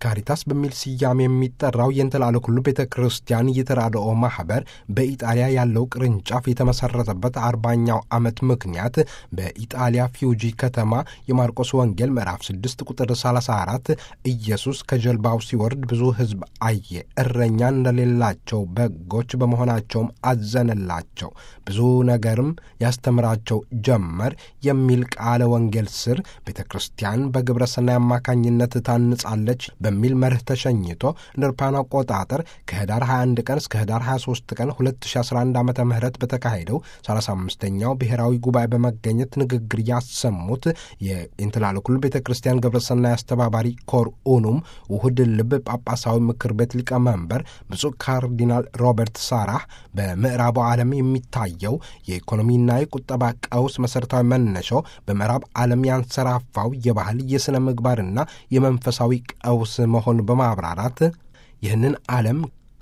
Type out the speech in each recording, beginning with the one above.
ካሪታስ በሚል ስያሜ የሚጠራው የእንተላለ ኩሉ ቤተ ክርስቲያን የተራድኦ ማህበር በኢጣሊያ ያለው ቅርንጫፍ የተመሰረተበት አርባኛው ዓመት ምክንያት በኢጣሊያ ፊውጂ ከተማ የማርቆስ ወንጌል ምዕራፍ 6 ቁጥር 34 ኢየሱስ ከጀልባው ሲወርድ ብዙ ሕዝብ አየ፣ እረኛ እንደሌላቸው በጎች በመሆናቸውም አዘነላቸው፣ ብዙ ነገርም ያስተምራቸው ጀመር የሚል ቃለ ወንጌል ስር ቤተ ክርስቲያን በግብረ ሰናይ አማካኝነት ታንጻለች በሚል መርህ ተሸኝቶ እንደ አውሮፓውያን አቆጣጠር ከህዳር 21 ቀን እስከ ህዳር 23 ቀን 2011 ዓ ም በተካሄደው 35ኛው ብሔራዊ ጉባኤ በመገኘት ንግግር ያሰሙት የኢንትላለ ኩሉ ቤተ ክርስቲያን ግብረሰናይ አስተባባሪ ኮር ኡኑም ውሁድ ልብ ጳጳሳዊ ምክር ቤት ሊቀመንበር ብፁዕ ካርዲናል ሮበርት ሳራህ በምዕራቡ ዓለም የሚታየው የኢኮኖሚና የቁጠባ ቀውስ መሠረታዊ መነሻው በምዕራብ ዓለም ያንሰራፋው የባህል የሥነ ምግባርና የመንፈሳዊ ቀውስ መሆን በማብራራት ይህንን ዓለም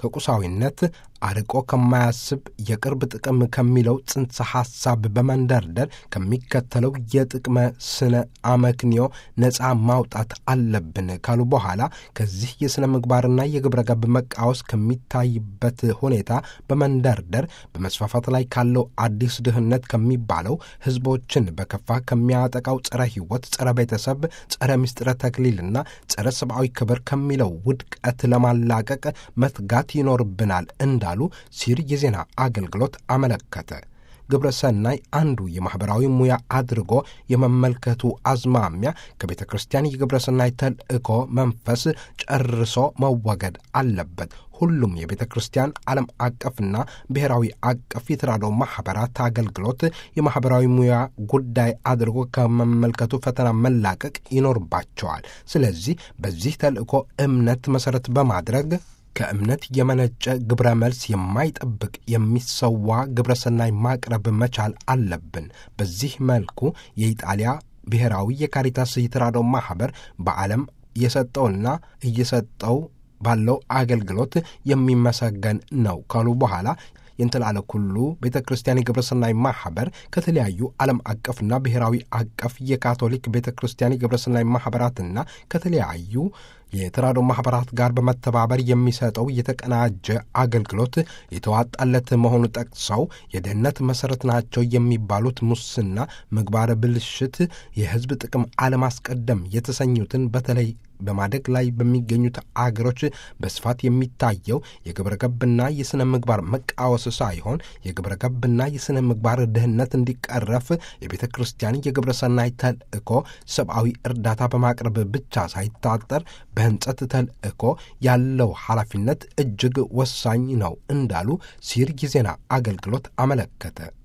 ከቁሳዊነት አርቆ ከማያስብ የቅርብ ጥቅም ከሚለው ጽንሰ ሐሳብ በመንደርደር ከሚከተለው የጥቅመ ስነ አመክንዮ ነፃ ማውጣት አለብን ካሉ በኋላ ከዚህ የሥነ ምግባርና የግብረ ገብ መቃወስ ከሚታይበት ሁኔታ በመንደርደር በመስፋፋት ላይ ካለው አዲስ ድህነት ከሚባለው ሕዝቦችን በከፋ ከሚያጠቃው ጸረ ሕይወት፣ ጸረ ቤተሰብ፣ ጸረ ምስጢረ ተክሊልና ጸረ ሰብአዊ ክብር ከሚለው ውድቀት ለማላቀቅ መትጋት ይኖርብናል እንዳ እንዳሉ ሲር የዜና አገልግሎት አመለከተ። ግብረ ሰናይ አንዱ የማኅበራዊ ሙያ አድርጎ የመመልከቱ አዝማሚያ ከቤተ ክርስቲያን የግብረ ሰናይ ተልእኮ መንፈስ ጨርሶ መወገድ አለበት። ሁሉም የቤተ ክርስቲያን ዓለም አቀፍና ብሔራዊ አቀፍ የተራድኦ ማኅበራት አገልግሎት የማኅበራዊ ሙያ ጉዳይ አድርጎ ከመመልከቱ ፈተና መላቀቅ ይኖርባቸዋል። ስለዚህ በዚህ ተልእኮ እምነት መሠረት በማድረግ ከእምነት የመነጨ ግብረ መልስ የማይጠብቅ የሚሰዋ ግብረ ሰናይ ማቅረብ መቻል አለብን። በዚህ መልኩ የኢጣሊያ ብሔራዊ የካሪታስ የተራድኦ ማኅበር በዓለም የሰጠውና እየሰጠው ባለው አገልግሎት የሚመሰገን ነው ካሉ በኋላ የእንትላለ ኩሉ ቤተ ክርስቲያን የግብረ ሰናይ ማኅበር ከተለያዩ ዓለም አቀፍና ብሔራዊ አቀፍ የካቶሊክ ቤተ ክርስቲያን የግብረ ሰናይ ማኅበራትና ከተለያዩ የተራድኦ ማኅበራት ጋር በመተባበር የሚሰጠው የተቀናጀ አገልግሎት የተዋጣለት መሆኑ ጠቅሰው የድህነት መሠረት ናቸው የሚባሉት ሙስና፣ ምግባረ ብልሽት፣ የሕዝብ ጥቅም አለማስቀደም የተሰኙትን በተለይ በማደግ ላይ በሚገኙት አገሮች በስፋት የሚታየው የግብረ ገብና የሥነ ምግባር መቃወስ ሳይሆን የግብረ ገብና የሥነ ምግባር ድህነት እንዲቀረፍ የቤተ ክርስቲያን የግብረ ሰናይ ተልእኮ ሰብአዊ እርዳታ በማቅረብ ብቻ ሳይታጠር በህንጸት ተልእኮ ያለው ኃላፊነት እጅግ ወሳኝ ነው እንዳሉ ሲር የዜና አገልግሎት አመለከተ።